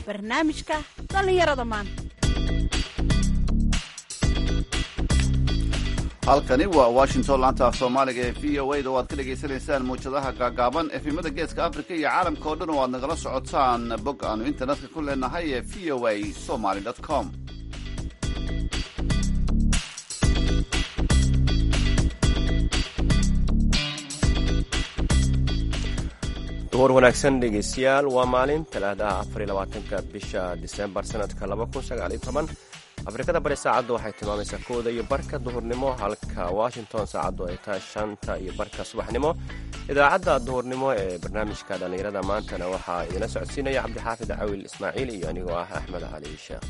barnaamijka dhallinyarada maanta halkani waa washington laanta af soomaaliga ee v o a da waad ka dhagaysanaysaan mawjadaha gaagaaban efimada geeska africa iyo caalamka oo dhan oo aad nagala socotaan bog aanu internetka ku leenahay ee v o a somaly com duhur wanaagsan dhegeystayaal waa maalin talaadaha afariy labaatanka bisha disembar sanadka laba kun sagaaliyo toban afrikada bari saacaddu waxay tilmaamaysaa kooda iyo barka duhurnimo halka washington saacaddu ay tahay shanta iyo barka subaxnimo idaacadda duhurnimo ee barnaamijka dhallinyarada maantana waxaa idinla socodsiinaya cabdixaafid cawil ismaaciil iyo anigoo ah axmed cali sheekh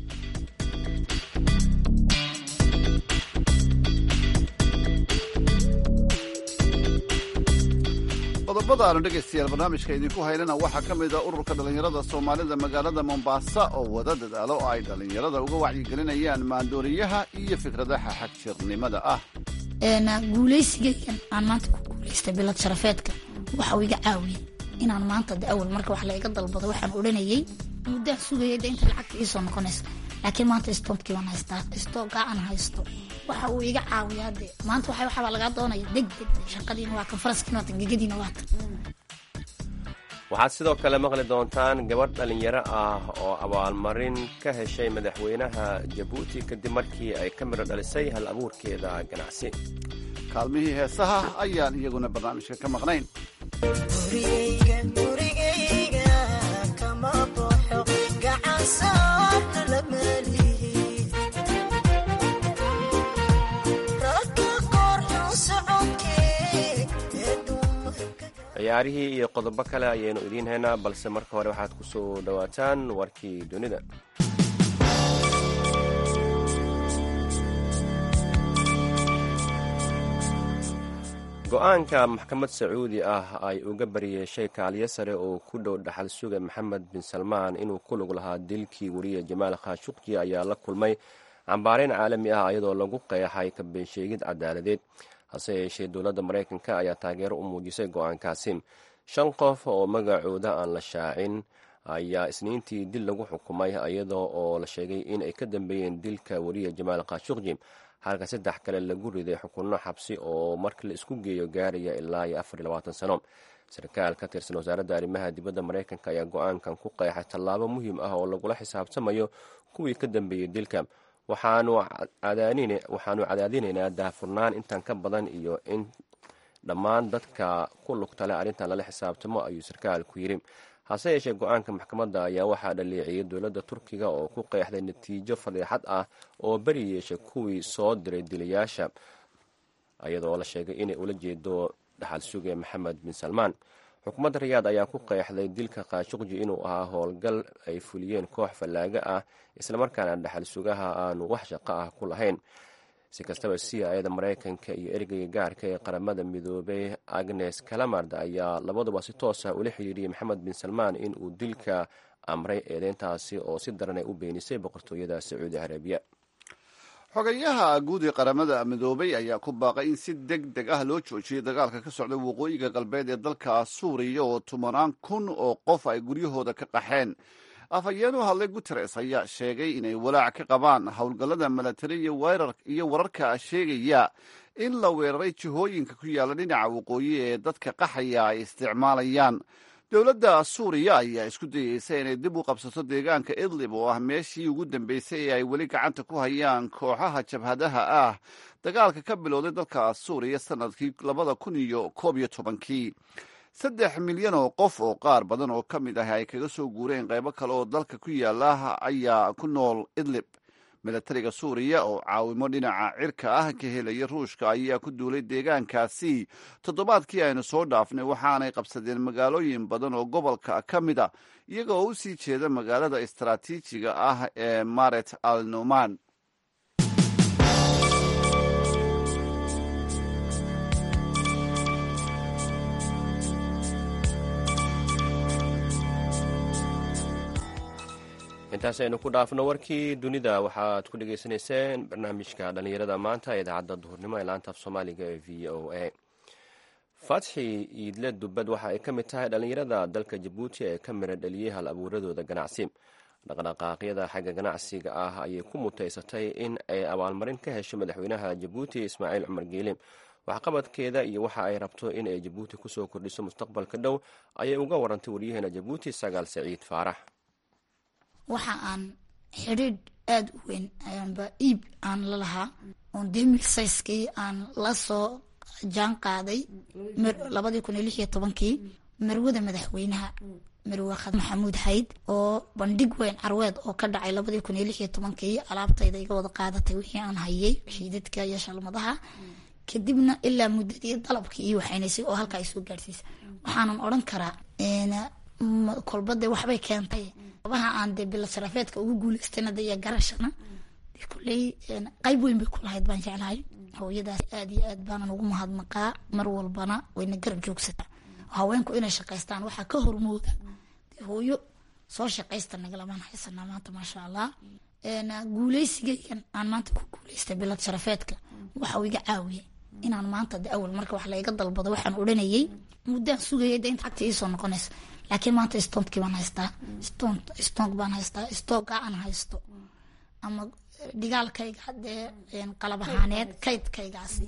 qodobada aanu dhegaystayaal barnaamijka idinku haynana waxaa ka mid a ururka dhallinyarada soomaalida magaalada mombasa oo wada dadaalo oo ay dhallinyarada uga wacyigelinayaan maandooriyaha iyo fikradaha xagjirnimada ah guulaysigaygan aan maanta ku guulaystay bilad sharafeedka waxa uu iga caawiyey inaan maanta de awal marka wax layga dalbado waxaan odhanayay muddaan sugayay de inta lacagta iisoo noqonaysa laakiin maanta stoobkii waan haystaa istoogaa aan haysto waxa uu iga caawiyaa de maanta waxa waxbaa lagaa doonaya deg deg shaqadiina waa kan faraskiina waatan gegadiina waatan waxaad sidoo kale maqli doontaan gabadh dhallinyaro ah oo abaalmarin ka heshay madaxweynaha jabuuti kadib markii ay ka midho dhalisay hal abuurkeeda ganacsi kaalmihii heesaha ayaan iyaguna barnaamijka ka maqnayn ciyaarihii iyo qodobo kale ayaynu idiin haynaa balse marka hore waxaad ku soo dhowaataan warkii dunida go-aanka maxkamad sacuudi ah ay uga bariyeeshay kaaliyo sare oo ku dhow dhaxal suga maxamed bin salmaan inuu ku lug lahaa dilkii wariye jamaal khashuqji ayaa la kulmay cambaareyn caalami ah iyadoo lagu qeexay kabeensheegid cadaaladeed hase yeeshee dowladda maraykanka ayaa taageero u muujisay go-aankaasi shan qof oo magacooda aan la shaacin ayaa isniintii dil lagu xukumay iyadoo oo la sheegay in ay ka dambeeyeen dilka wariye jamaal khashuqji halka saddex kale lagu riday xukunno xabsi oo marka la isku geeyo gaaraya ilaa iyo afar iyo labaatan sano sarkaal ka tirsan wasaaradda arrimaha dibadda maraykanka ayaa go-aankan ku qeexay tallaabo muhiim ah oo lagula xisaabtamayo kuwii ka dambeeyey dilka waxaanu cadaadinaynaa daahfurnaan intan ka badan iyo in dhammaan dadka ku lugtale arrintan lala xisaabtamo ayuu sarkaalku yidhi hase yeeshee go-aanka maxkamadda ayaa waxaa dhaleeciyey dowladda turkiga oo ku qeexday natiijo fadeexad ah oo beri yeeshay kuwii soo diray dilayaasha iyadoo la sheegay inay ula jeedo dhaxal suge maxamed bin salmaan xukuumadda rayaad ayaa ku qeexday dilka kaashuqji inuu ahaa howlgal ay fuliyeen koox fallaaga ah islamarkaana dhaxal sugaha aanu wax shaqo ah ku lahayn si kastaba c ayada maraykanka iyo ergeyga gaarka ee qaramada midoobay agnes kalamard ayaa labaduba si toos ah ula xiriiriyey maxamed bin salmaan in uu dilka amray eedeyntaasi oo si daran ay u beenisay boqortooyada sacuudi carabiya xogayaha guud ee qaramada midoobay ayaa ku baaqay in si deg deg ah loo joojiyay dagaalka ka socda waqooyiga galbeed ee dalka suuriya oo tumanaan kun oo qof ay guryahooda ka qaxeen afhayeen u hadlay guteres ayaa sheegay inay walaac ka qabaan howlgallada milatari iyo wararka sheegaya in la weeraray jihooyinka ku yaalla dhinaca waqooyi ee dadka qaxaya ay isticmaalayaan dowladda suuriya ayaa isku dayeysa inay dib u qabsato deegaanka idlib oo ah meeshii ugu dambeysay ee ay weli gacanta ku hayaan kooxaha jabhadaha ah dagaalka ka bilowday dalka suuriya sanadkii labada kun iyo koob iyo tobankii saddex milyan oo qof oo qaar badan oo ka mid ah ay kaga soo guureen qaybo kale oo dalka ku yaala ayaa ku nool idlib milatariga suuriya oo caawimo dhinaca cirka ah ka helaya ruushka ayaa ku duulay deegaankaasi toddobaadkii aynu soo dhaafnay waxaanay qabsadeen magaalooyin badan oo gobolka ka mid a iyaga oo u sii jeeda magaalada istaraatiijiga ah ee maret al numan intaas aynu ku dhaafno warkii dunida waxaad ku dhagaysanayseen barnaamijka dhallinyarada maanta ee idaacadda duhurnimo ee laanta af soomaaliga ee v o a fatxi iidle dubbad waxa ay ka mid tahay dhallinyarada dalka jabuuti ee ka mira dhaliyey hal abuuradooda ganacsi dhaqdhaqaaqyada xagga ganacsiga ah ayay ku mutaysatay in ay abaalmarin ka hesho madaxweynaha jabuuti ismaaciil cumar geele waxqabadkeeda iyo waxa ay rabto in ay jabuuti kusoo kordhiso mustaqbalka dhow ayay uga warantay waryaheena jabuuti sagaal saciid faarax waxa aan xidhiidh aada u weyn ba iib aan la lahaa oon demil sayskii aan la soo jaan qaaday labadii kun iyo lix iyo tobankii marwada madaxweynaha marwe maxamuud xayd oo bandhig weyn carweed oo ka dhacay labadii kun iyo lix iyo tobankii alaabtayda iga wada qaadatay wixii aan hayay xiidadka iyo shalmadaha kadibna ilaa muddadii dalabkii iyo waxaynaysay oo halkaa ay soo gaadhsiisa waxaanan odhan karaa kolbade waxbay keentay abaha aan dee bila sharafeedka ugu guuleystayna de iyo garashana de kulley qayb weyn bay ku lahayd baan jeclahay hooyadaas aada iyo aad baanan ugu mahadnaqaa mar walbana wayna garab joogsataa haweenku inay shaqaystaan waxaa ka hormooda de hooyo soo shaqaysta nagalamaan haysanaa maanta maasha allah guuleysigaygan aan maanta ku guuleystay bilad sharafeedka waxau iga caawiyay inaan maanta de awal marka wax laiga dalbado waxaan odhanayay muddaan sugayay de inta cagta iisoo noqonaysa laakiin maanta stontkii baan haystaa ston stonk baan haystaa stooga aan haysto ama dhigaalkayga dee qalab ahaaneed kaydkaygaasi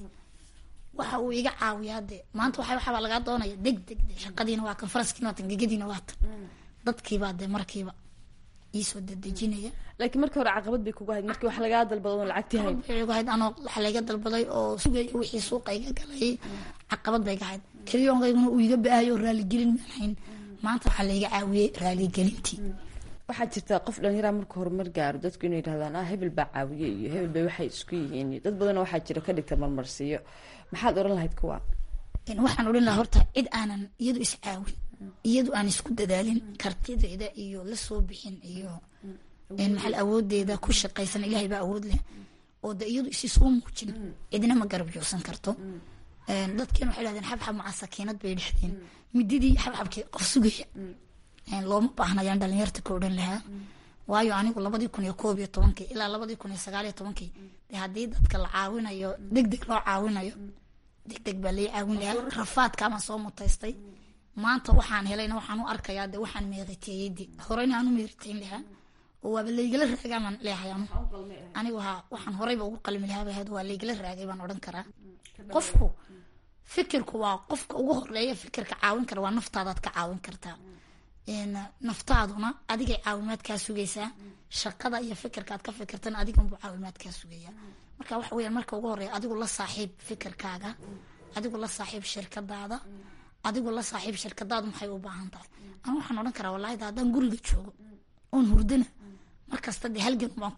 waxa uu iga caawiyaa de maanta waxa waxabaa lagaa doonaya deg deg de shaqadiina waa kan faraskiina waa tan gegadiina waa tan dadkiibaa de markiiba iisoo dedejinaya laakiin markii hore caqabad bay kugu hayd markii wax lagaa dalbado oon lacagti hayn hayd anoo waxa layga dalbaday oo sugaya wixii suuqa iga galay caqabad bay ga hayd keliyonkayguna uu iga ba-ayo oo raaligelin maan hayn maanta waxaa layga caawiyey raaligelintii waxaa jirta qof dhalinyara marka horumar gaaro dadku inay yidhahdaan ah hebel baa caawiye iyo hebel bay waxay isku yihiin dad badan waxaa jira ka dhigta marmarsiiyo maxaad oran lahayd kuwa waxaan odhan lahaa horta cid aanan iyadu iscaawin iyadu aan isku dadaalin kartideeda iyo lasoo bixin iyo maxal awoodeeda ku shaqaysan ilaahay baa awood leh oo de iyadu isi soo muujin cidna ma garab joogsan karto dadkiina waxay dhahdeen xabxab maca sakiinad bay dhexdeen mididii xabxabkii qof sugaya looma baahnayaan dhalinyarta ka odhan lahaa waayo anigu labadii kun iyo koob iyo tobankii ilaa labadii kun iyo sagaal iyo tobankii de haddii dadka la caawinayo deg deg loo caawinayo deg deg baa lai caawin lahaa rafaadkaamaan soo mutaystay maanta waxaan helayna waxaan u arkayaa de waxaan meeriteeyey de horeyna aan u meeriteyn lahaa oo waaba laygala raagaamaan leehay anigu ha waxaan horeyba ugu qalmi lahaa bahayd waa laygala raagay baan odhan karaa qofku fikirku waa qofka ugu horeeya fikirka caawin kara waa naftaadaad ka caawin kartaa naftaaduna adigay caawimaad kaa sugaysaa shaqada iyo fikirkaad ka fikirtana adiganbuu caawimaad kaa sugaya marka waxa weyaan marka ugu horeeya adigu la saaxiib fikirkaaga adigu la saaxiib shirkadaada adigu la saaxiib shirkadaadu maxay u baahan tahay anu waxaan odhan karaa wallahi da haddaan guriga joogo oon hurdana markasta dee halgan baan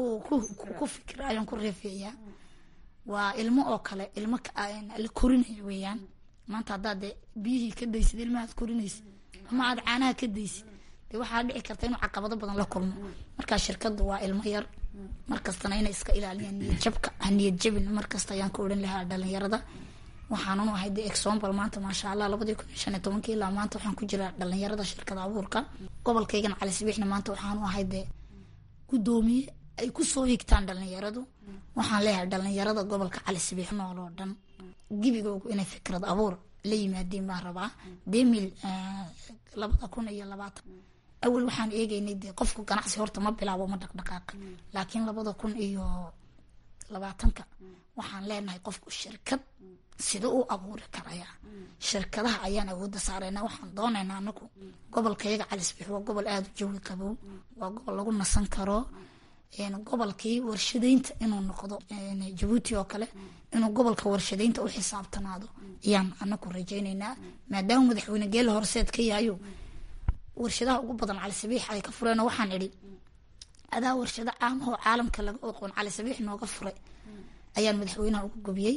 ku fikira ayaan ku reefeeyaa waa ilmo oo kale ilmo la korinayo weeyaan maanta haddaad dee biyihii ka daysid ilmahaad korinaysid ama aad caanaha ka daysid dee waxaa dhici karta inuu caqabado badan la kulmo markaa shirkadu waa ilmo yar markastana inay iska ilaaliyaan niyadjabka ha niyad jabin markasta ayaan ka odhan lahaa dhalinyarada waxaanan ahay de exombal maanta maasha allah labadii kun iyo shan iyo tobankii ilaa maanta waxaan ku jiraa dhalinyarada shirkada abuurka gobolkaygan cali sabiixna maanta waxaanu ahay dee guddoomiye ay kusoo higtaan dhalinyaradu waxaan leeyahay dhalinyarada gobolka cali sabiix nool oo dhan gebigoogu inay fikrad abuur la yimaadeen baan rabaa demil labada kun iyo labaatan awal waxaan eegeynay dee qofku ganacsi horta ma bilaabo ma dhaqdhaqaaqa laakiin labada kun iyo labaatanka waxaan leenahay qofku shirkad sida u abuuri karaya shirkadaha ayaan awoodda saarayna waxaan doonaynaa anagu gobolkayaga calisbix waa gobol aada u jawi qabow waa gobol lagu nasan karo gobolkii warshadeynta inuu noqdo jabuuti oo kale inuu gobolka warshadeynta u xisaabtanaado ayaan anagu rajaynaynaa maadaama madaxweyne geela horseed ka yahayo warshadaha ugu badan calisabiix ay ka fureen waxaan idhi adaa warshado caamahoo caalamka laga oqoon calisabiix nooga furay ayaan madaxweynaha ugu gobiyey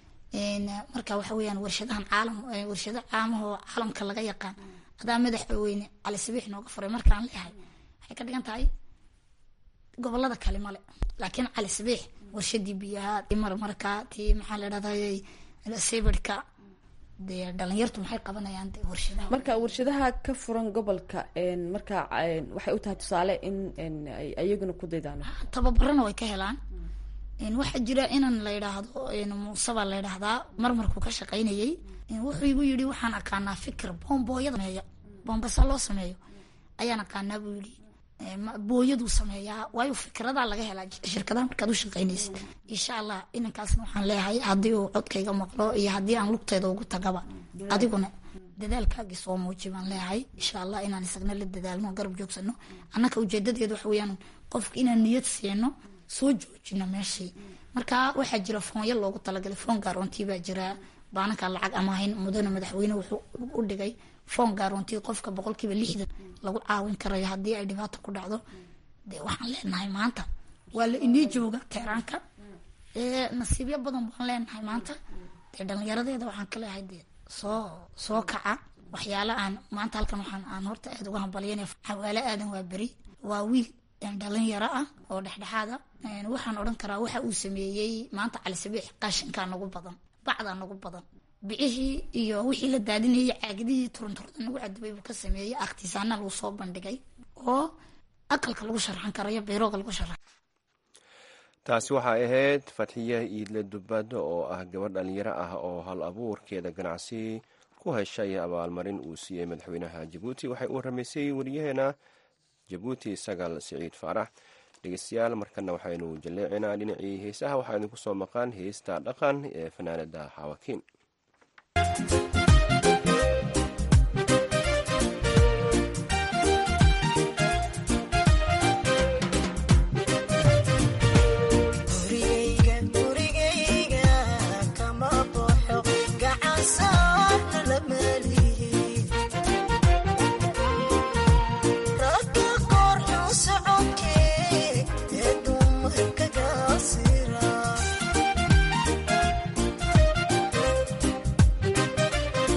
marka waxa weyaan warshadahan caalam warshado caamahoo caalamka laga yaqaan adaa madaxweyne calisabiix nooga furay markaan leeyahay waxay ka dhigan tahay gobolada kale male laakiin calisabiix warshadii biyaha marmarka tii maxaa la dhahday sibirhka dee dhalinyartu maxay qabanayaan de warshadaha marka warshadaha ka furan gobolka marka waxay u tahay tusaale in ay ayaguna ku daydaan tababarana way ka helaan waxaa jira inan la yidhaahdo muuse baa la yidhaahdaa marmarkuu ka shaqaynayay wuxuu igu yidhi waxaan aqaanaa fikir boonbooyada sameeya boonbasa loo sameeyo ayaan aqaanaa buu yidhi booyaduu sameeyaa waayo fikradaa laga helaa shirkadaha markaad u shaqaynaysid insha allah inankaasna waxaan leeyahay haddii uu codkayga maqlo iyo haddii aan lugteeda ugu tagaba adiguna dadaalkaagii soo muuji baan leeyahay insha allah inaan isagna la dadaalno garab joogsano annaka ujeedadeedu waxa weeyaan qofka inaan niyad siino soo joojino meeshii marka waxaa jira foonyo loogu talagalay foon gaaroontii baa jira baananka lacag amaahin mudane madaxweyne wuxuu u dhigay foon gaaroontii qofka boqolkiiba lixdan lagu caawin karayo haddii ay dhibaato ku dhacdo dee waxaan leenahay maanta waa la inii jooga teeraanka nasiibyo badan baan leenahay maanta dee dhalinyaradeeda waxaan ka leeyahay dee soo soo kaca waxyaala aan maanta halkan waxaan aan horta aada uga hambalyanaya xawaale aadan waa beri waa wiil dhalinyaro ah oo dhexdhexaada waxaan odhan karaa waxa uu sameeyey maanta cali sabiix qashinkaa nagu badan bacdaa nagu badan bicihii iyo wixii la daadinayay caagadihii turunturda nagu cadibay buu ka sameeyey akhtisaana lagu soo bandhigay oo aqalka lagu sharxan karayo beerooga lagu sharxan taasi waxay ahayd fatxiye iidle dubado oo ah gabadh dhalinyaro ah oo hal abuurkeeda ganacsi ku heshay abaalmarin uu siiyey madaxweynaha jabuuti waxay uu ramaysay wariyaheena jabuuti sagaal siciid faarax dhegeystayaal markana waxaynu jalleecinaa dhinacii heesaha waxaa idinku soo maqan heesta dhaqan ee fanaanada xawakiin Sira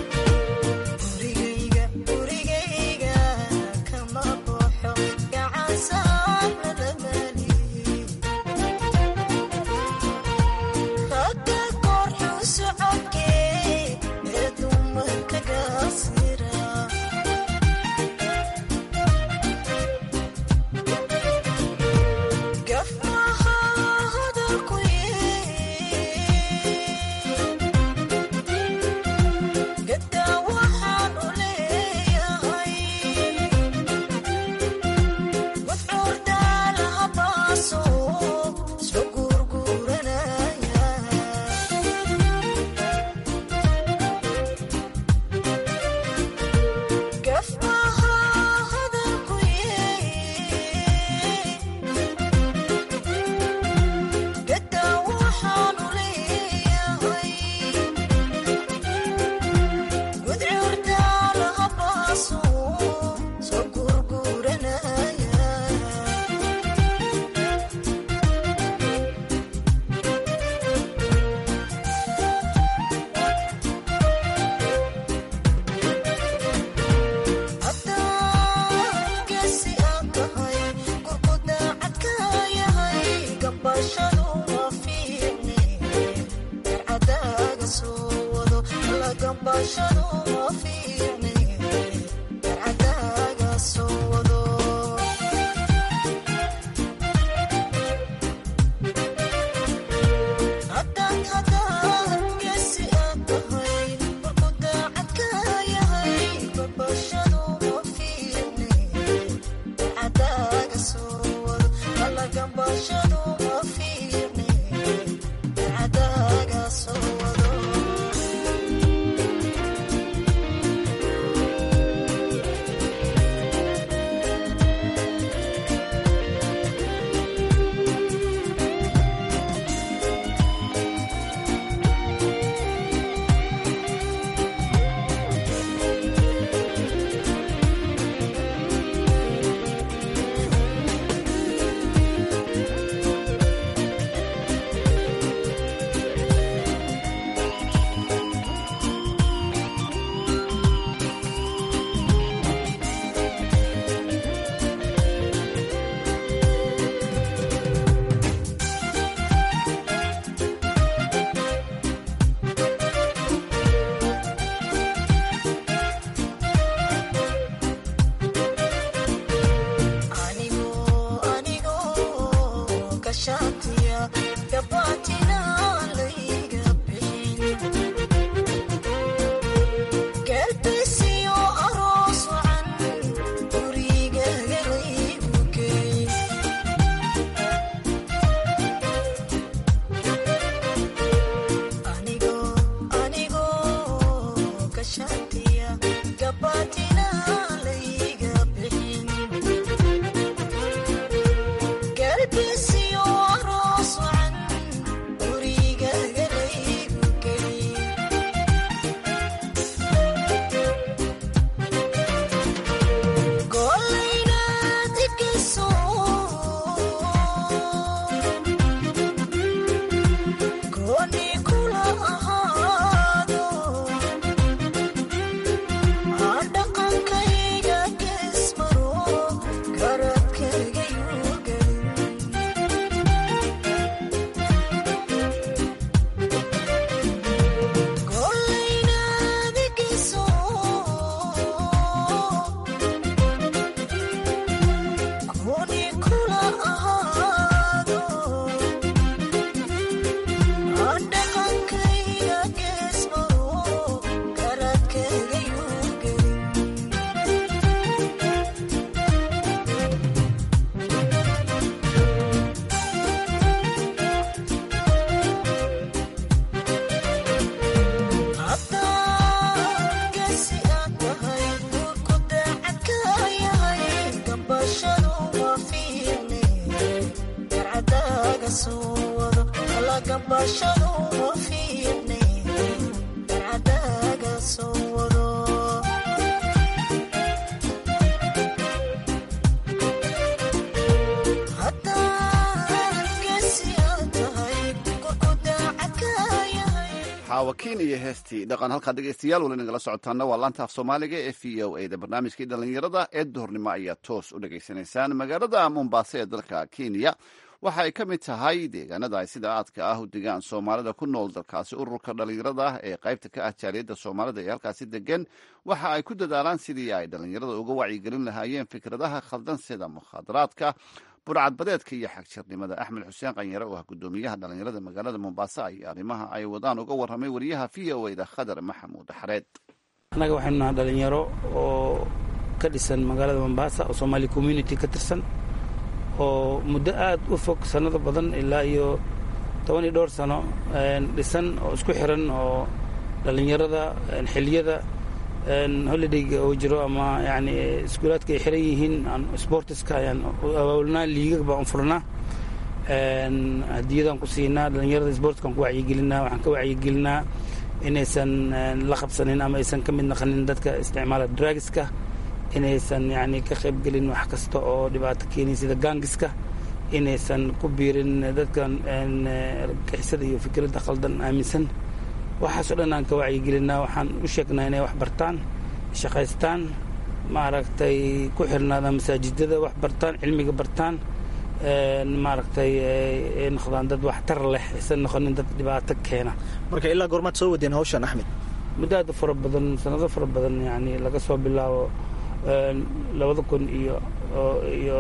xaawakiin iyo heestii dhaqan halkaa dhegeystayaal weli nagala socotaana waa laanta af soomaaliga ee v o a da barnaamijkii dhallinyarada ee duhurnimo ayaa toos u dhegaysanaysaan magaalada mombasa ee dalka kenya waxa ay ka mid tahay deegaanada ay sida aadka ah u degaan soomaalida ku nool dalkaasi ururka dhallinyarada ah ee qaybta ka ah jaaliyadda soomaalida ee halkaasi degan waxa ay ku dadaalaan sidii ay dhallinyarada uga wacyigelin lahaayeen fikradaha khaldan sida mukhaadaraadka burcadbadeedka iyo xagjirnimada axmed xuseen qanyare oo ah guddoomiyaha dhallinyarada magaalada mombasa iyo arrimaha ay wadaan uga warramay wariyaha v o da khadar maxamuud xareed annaga waxaynu nahay dhalinyaro oo ka dhisan magaalada mombasa oo somaali community ka tirsan oo muddo aad u fog sannado badan ilaa iyo toban iyo dhowr sano dhisan oo isku xiran oo dhallinyarada xiliyada holidayga oo jiro ama yani iskuulaadka ay xiran yihiin sportiska ayaan abaabulnaa liigag baan u furnaa hadiyadaan ku siinaa dhallinyarada sportskaan ku wacyigelinaa waxaan ka wacyigelinaa inaysan la qabsanin ama aysan ka mid naqanin dadka isticmaala dragiska inaysan yani ka qaybgelin wax kasta oo dhibaato keenin sida gangiska inaysan ku biirin dadkan argagixisada iyo fikradda khaldan aaminsan waxaasoo dhan aan ka wacyigelinaa waxaan u sheegnaa inay wax bartaan shaqaystaan maaragtay ku xirnaadaan masaajidada wax bartaan cilmiga bartaan maaragtay ay noqdaan dad waxtar leh aysan noqonin dad dhibaato keena marka ilaa goormaad soo wadeen hawshan axmed muddo aad u fara badan sanado fara badan yani laga soo bilaabo labada kun iyo iyo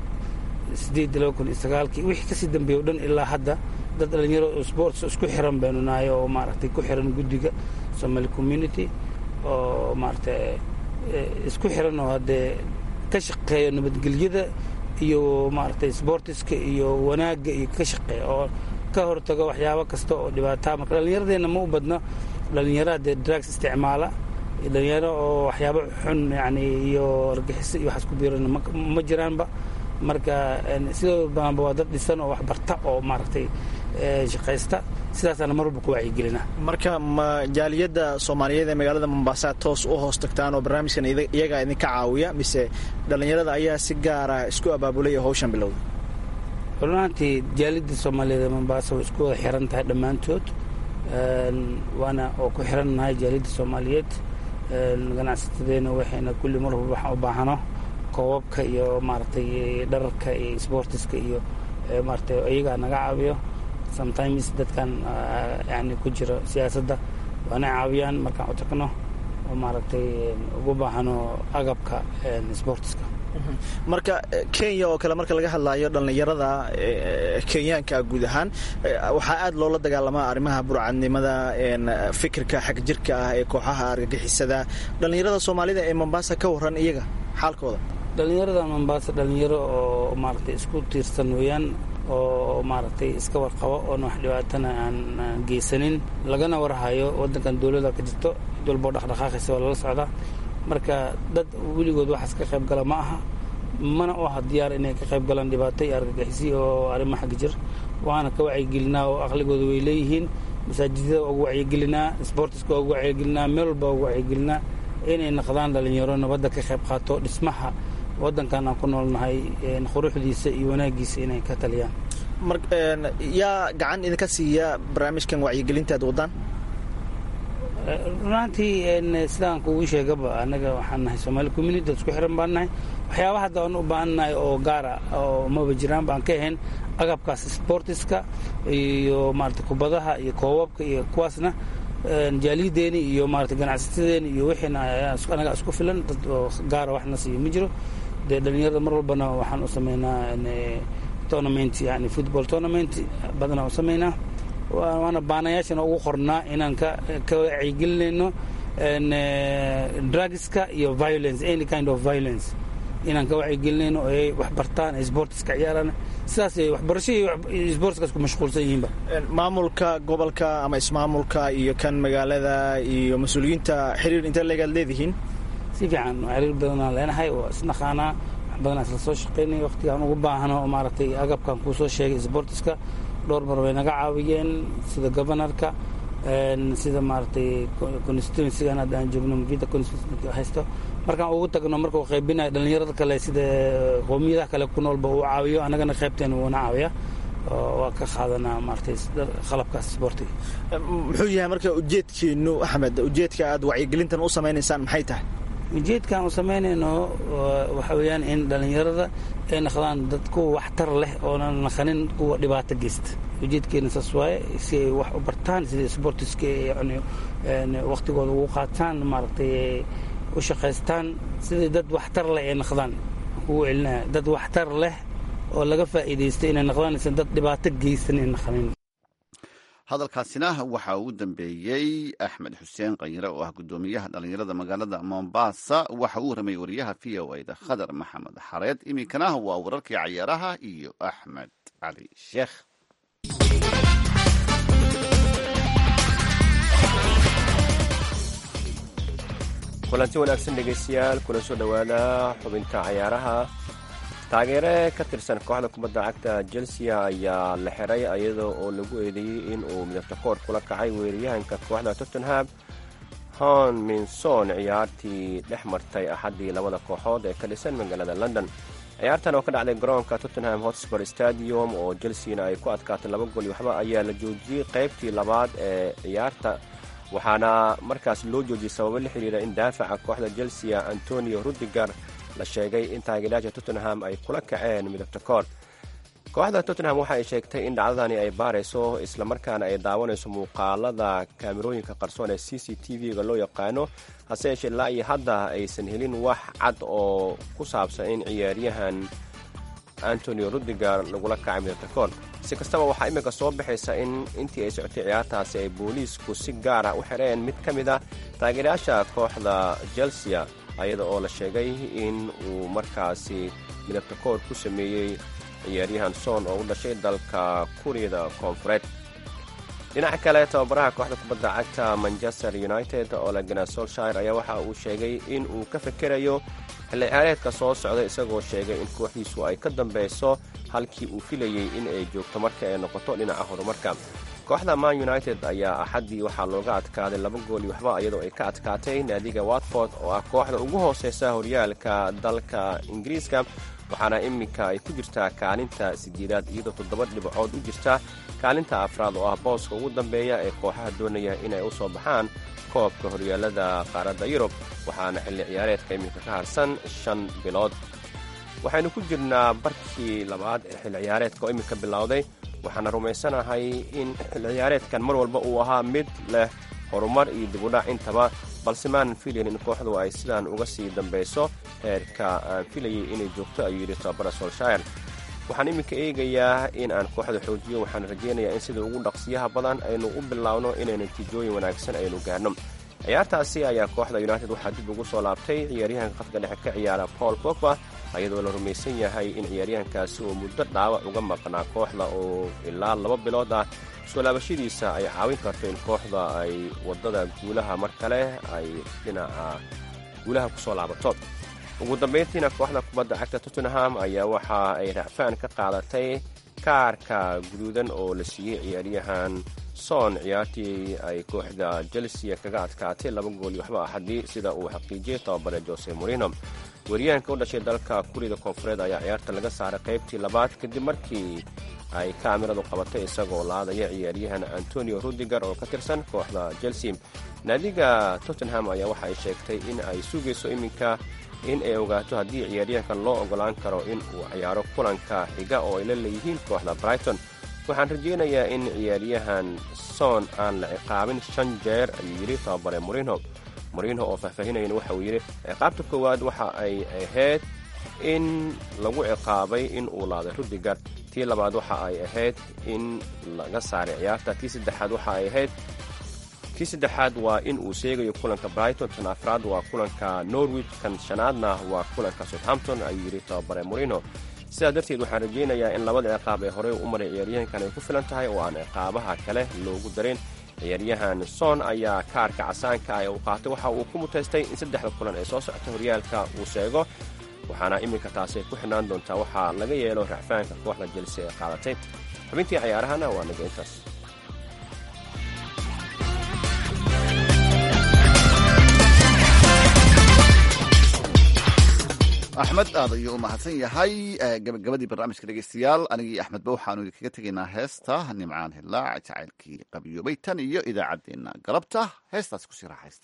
sideed laba kun iyo sagaalkii wixii kasii dambeeya o dhan ilaa hadda dad dhalinyaro sports isku xiran baynu nahay oo maaragtay ku xiran guddiga somaali community oo maaragtay isku xiran oo haddee ka shaqeeya nabadgelyada iyo maaragtay sportiska iyo wanaagga iyo ka shaqeeya oo ka hortago waxyaabo kasta oo dhibaataa marka dhallinyaradeenna ma u badno dhalinyaro haddee drugs isticmaala dhalinyaro oo waxyaabo xun yani iyo argaxiso iyo waxaas ku biiran ma jiraanba marka sidoo badanba waa dad dhisan oo wax barta oo maaragtay shaqaysta sidaasaana mar walba ku wacyigelina marka ma jaaliyadda soomaaliyeed ee magaalada mombasa toos u hoos tagtaan oo barnaamijkan iyagaa idinka caawiya mise dhallinyarada ayaa si gaara isku abaabulay oo hawshan bilowday runaantii jaaliyadda soomaaliyeed ee mombasa way isku wada xiran tahay dhammaantood waana oo ku xirannahay jaaliyadda soomaaliyeed ganacsatadeena waxayna kulli mar walba waxaan u baahano koobabka iyo maaragtay dhararka iyo sportiska iyo maaragtay iyagaa naga caawiyo sometimes dadkan yani ku jiro siyaasadda waana caawiyaan markaan u tagno oo maaragtay ugu baahano agabka sportiska marka kenya oo kale marka laga hadlaayo dhallinyarada kenyaanka guud ahaan waxaa aad loola dagaalamaa arrimaha burcadnimada fikirka xagjirka ah ee kooxaha argagixisada dhallinyarada soomaalida ee mombasa ka waran iyaga xaalkooda dhallinyarada mombasa dhallinyaro oo maaragtay isku tiirsan weeyaan oo maaragtay iska warqabo oona wax dhibaatana aan geysanin lagana warhayo waddankan dowladda ka jirto cid walboo dhaqdhaqaaqaysa waa lala socdaa marka dad weligood waxaas ka qayb gala ma aha mana u aha diyaar inay ka qayb galaan dhibaato iyo argagixisi oo arrimo xagga jir waana ka wacyigelinaa oo aqligooda way leeyihiin masaajidada waa ugu wacyigelinaa sportiska waa ugu wacyigelinaa meel walba waa ugu wacyigelinaa inay naqdaan dhalinyaro nabadda ka qayb qaato dhismaha waddankan aan ku noolnahay quruxdiisa iyo wanaagiisa inay ka taliyaan yaa gacan idinka siiya barnaamijkan wacyigelinta ad waddaan runaantii sidaan kugu sheegaba annaga waxaan nahay soomaali community dad isku xiran baan nahay waxyaaba hadda aan u baahannahay oo gaara oo maba jiraan baan ka ahayn agabkaas sportiska iyo maarata kubadaha iyo koobabka iyo kuwaasna jaaliyadeeni iyo maarata ganacsatadeeni iyo wixiina anaga isku filan dad oo gaara waxna siiyo ma jiro dee dhalinyarada mar walbana waxaan u sameynaa tournament yani football tournament badanaa u sameynaa waana baanayaashana ugu qornaa inaan ka wacyigelinayno drugska iyo violence any kind of violence inaan ka wacyigelinayno oo ay wax bartaan ay sportiska ciyaaraan sidaas ay waxbarasho iyo sportskaas ku mashquulsan yihiinba maamulka gobolka ama ismaamulka iyo kan magaalada iyo mas-uuliyiinta xiriir intee leegaad leedihiin si fiican xiriir badanaan leenahay oo isnaqaanaa wax badanaa isla soo shaqaynay waqtigaan ugu baahano oo maaragtay agabkan kuu soo sheegay sportiska dhowr mar way naga caawiyeen sida gobanarka sida maaragtay constituencygan hadda aan joogno mvida constituency haysto markaan ugu tagno markuu qaybinayo dhallinyarada kale sida qoomiyadaha kale ku noolba uu caawiyo annagana qaybteena wuuna caawiya waa ka qaadanaa maaragtay qalabkaas sportiga muxuu yahay marka ujeedkiinu axmed ujeedka aad wacyigelintan u samaynaysaan maxay tahay ujeedkaan u samaynayno waxa weeyaan in dhallinyarada ay naqdaan dad kuwa waxtar leh oonan naqanin kuwa dhibaato geysta ujeedkeena saas waaye si ay wax u bartaan sida sportiska yani waktigooda ugu qaataan maaragtay u shaqaystaan sidai dad waxtar leh ay naqdaan kugu celinaya dad waxtar leh oo laga faa'iidaysto inay naqdanaysan dad dhibaato geysan ay naqanin hadalkaasina waxaa ugu dambeeyey axmed xuseen kanyire oo ah guddoomiyaha dhallinyarada magaalada mombasa waxa uu ramayey wariyaha v o a da khadar maxamed xareed iminkana waa wararkii cayaaraha iyo axmed cali sheekh kulanti wanaagsan dhegaystayaal kuna soo dhowaada xubinta cayaaraha taageere ka tirsan kooxda kubadda cagta chelsea ayaa la xiray iyada oo lagu eedeeyey in uu midabta koor kula kacay weeraryahanka kooxda tottenham hon minson ciyaartii dhex martay axaddii labada kooxood ee ka dhisan magaalada london ciyaartan oo ka dhacday garoonka tottenham hotspur stadium oo chelseana ay ku adkaatay laba gol iyo waxba ayaa la joojiyey qaybtii labaad ee ciyaarta waxaana markaas loo joojiyey sababo la xiriira in daafaca kooxda chelsea antonio rudiger la sheegay in taageerayaasha tottenham ay kula kaceen midabta koor kooxda tottenham waxa ay sheegtay in dhacdadani ay baarayso islamarkaana ay daawanayso muuqaalada kaamirooyinka qarsoon ee c c t v-ga loo yaqaano hase yeeshee ilaa iyo hadda aysan helin wax cad oo ku saabsan in ciyaaryahan antonio rudiger lagula kacay midabta koor si kastaba waxaa iminka soo baxaysa in intii ay socotay ciyaartaasi ay booliisku si gaar ah u xireen mid ka mid ah taageerayaasha kooxda chelsea ayada oo la sheegay in uu markaasi midabta koor ku sameeyey ciyaaryahan son oo u dhashay dalka kuuriyada koonfureed dhinaca kale tababaraha kooxda kubadda cagta manchester united oo lagana solshire ayaa waxa uu sheegay in uu ka fekerayo xilli ciyaareedka soo socda isagoo sheegay in kooxdiisu ay ka dambeyso halkii uu filayey in ay joogto marka ay noqoto dhinaca horumarka kooxda man united ayaa axaddii waxaa looga adkaaday laba gool iyo waxba iyadoo ay ka adkaatay naadiga watford oo ah kooxda ugu hooseysa horyaalka dalka ingiriiska waxaana iminka ay ku jirtaa kaalinta sideedaad iyadoo toddoba dhibcood u jirta kaalinta afraad oo ah booska ugu dambeeya ee kooxaha doonaya inay u soo baxaan koobka horyaalada qaaradda yurub waxaana xilli ciyaareedka iminka ka harsan shan bilood waxaynu ku jirnaa barkii labaad ee xilli ciyaareedka oo iminka bilowday waxaana rumaysanahay in xilli ciyaareedkan mar walba uu ahaa mid leh horumar iyo dibudhac intaba balse maanan filayn in kooxdu ay sidaan uga sii dambayso heerka aan filayay inay joogto ayuu yidhi tababara solshire waxaan iminka eegayaa in aan kooxda xoojiyo waxaan rajaynayaa in sida ugu dhaqsiyaha badan aynu u biloawno inay natiijooyin wanaagsan aynu gaarno ciyaartaasi ayaa kooxda united waxaa dib ugu soo laabtay ciyaaryahanka khadka dhexe ka ciyaara paul pogba ayadoo la rumaysan yahay in ciyaaryahankaasi uu muddo dhaawac uga maqnaa kooxda oo ilaa laba bilood ah soo laabashadiisa ay caawin karto in kooxda ay waddada guulaha mar kale ay dhinaca guulaha ku soo laabato ugu dambayntiina kooxda kubadda cagta tottenham ayaa waxa ay racfaan ka qaadatay kaarka guduudan oo la siiyey ciyaaryahan son ciyaartii ay kooxda chelsea kaga adkaatay laba gool iyo waxba axadii sida uu xaqiijiyey tababare jose morino weeryahanka u dhashay dalka kurida koonfureed ayaa ciyaarta laga saaray qaybtii labaad kadib markii ay kaamiradu qabatay isagoo laadaya ciyaaryahan antonio rudiger oo ka tirsan kooxda chelsea naadiga tottenham ayaa waxa ay sheegtay in ay sugayso iminka in ay ogaato haddii ciyaaryahankan loo ogolaan karo in uu ciyaaro kulanka xiga oo ay la leeyihiin kooxda brighton waxaan rajaynayaa in ciyaaryahan son aan la ciqaabin shan jeer ayuu yidhi tababare morino morino oo faahfaahinayana waxa uu yidhi ciqaabta koowaad waxa ay ahayd in lagu ciqaabay in uu laaday rudiger tii labaad waxa ay ahayd in laga saaray ciyaarta tii saddexaad waxa ay ahayd tii saddexaad waa in uu sheegayo kulanka brighton tan afraad waa kulanka norwich kan shanaadna waa kulanka southampton ayuu yidhi tababare morino sidaa darteed waxaan rajaynayaa in labada ciqaab ee horey u maray ciyaaryahankan ay ku filan tahay oo aan ciqaabaha kale loogu darin ciyaaryahan son ayaa kaarka casaanka ah ee uu qaatay waxa uu ku mutaystay in saddexda kulan ee soo socota horyaalka uu sheego waxaana iminka taasi ku xidhnaan doontaa waxaa laga yeelo racfaanka kooxda jelse ee qaadatay xubintii ciyaarahana waa naga intaas axmed aad ayuu u mahadsan yahay gabagabadii barnaamijka dhegeystayaal anigii axmedba waxaanu idinkaga tegaynaa heesta nimcaan hilaac jacaylkii qabiyoobay tan iyo idaacaddeenna galabta heestaas kusii raaxaysta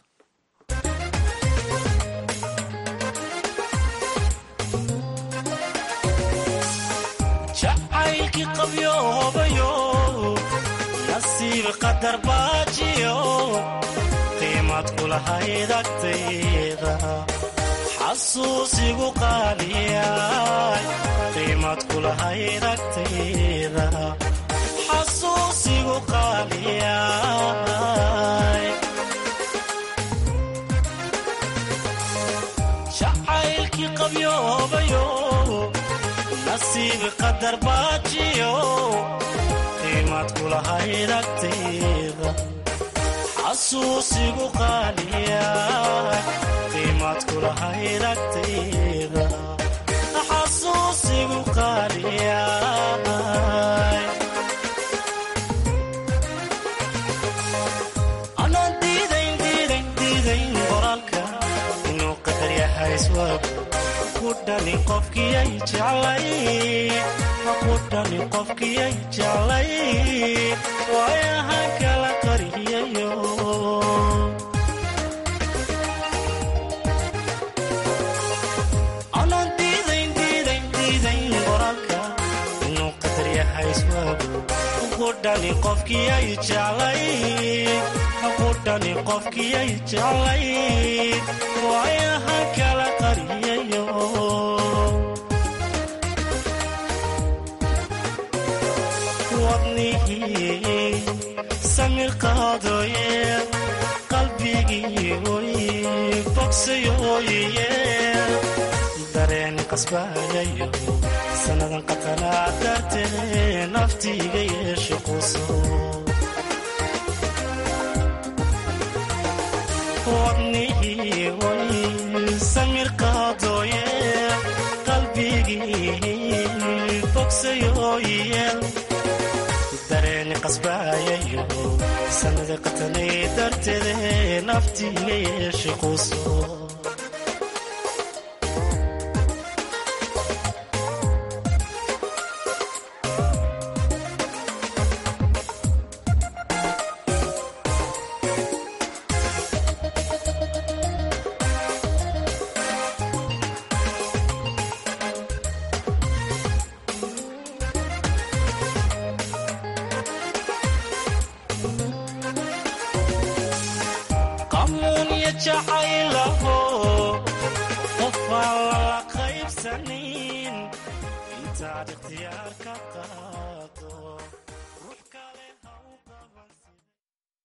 jacaylkii qabyoobayo nasiib qadar baajiyo qiimad kulahayd agtayda xasuusigu qaaliyay qiimad kulahayd agtayda xasuusigu qaaliyay jacaylkii qabyoobayo nasiib qadar baajiyo qiimad kulahayd agtayda xasuusigu qaaliyay qiimad kulahayd agtayda xasuusigu qaaliyay anaan diidayn diidayn diidayn qoraalka inuu qadar yahay iswaagu ku dhani qofkiyay jeclay ku dhani qofkiyay jeclay waayahan kala qariyayo anaan diidayn diidayn diidayn qoraalka inuu qadar yahay iswaagu ku dhani qofkiyay jeclay ku dhani qofkiyay jeclay waayahan kala qariyayo wadnihii samir qaadooye qalbigii oy bogsayooye dareen qasbayayo sannadan qatanaa dartee naftiiga yeesho quso wadnihii oy samir qaadooye qalbigii bogsayooye dareeni qasbaayayo sanada qatanay darteede naftiiga yeeshe quso qamuunya jacaylaho qofaan lala qaybsanin intaad ikhtiyaar ka qaad